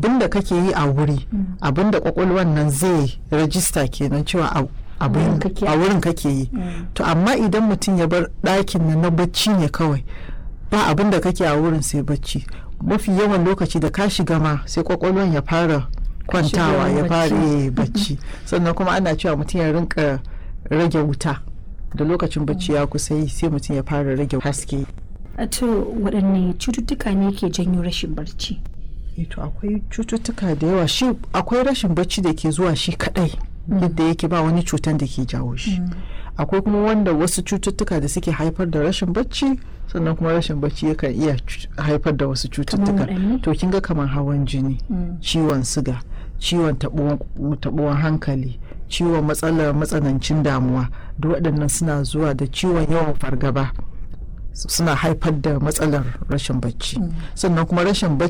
abin da kake yi a wuri abin da kwakwalwan nan zai rajista kenan cewa a abin Wurin kake. a wurin kake yi to amma idan mutum ya bar ɗakin nan na bacci ne kawai ba abin da kake a wurin sai bacci mafi yawan lokaci da ka shiga ma sai kwakwalwan ya fara kwantawa ya fara bacci. eh, bacci sannan kuma ana cewa mutum ya rinka rage wuta da lokacin bacci ya kusa yi sai mutum ya fara rage haske A to waɗanne cututtuka ne ke janyo rashin barci Eh, to akwai cututtuka da yawa shi akwai rashin bacci da ke zuwa shi kadai yadda yake ba wani cutan da ke jawo shi akwai kuma wanda wasu cututtuka da suke haifar da rashin bacci sannan kuma rashin bacci yakan iya cu- haifar da wasu cututtuka waɗanne? to kin ga kamar hawan jini Mm. ciwon siga ciwon taɓuwan taɓuwan hankali ciwon matsalar matsanancin damuwa duk waɗannan suna zuwa da ciwon yawan fargaba suna haifar da matsalar rashin bacci sannan kuma rashin bacci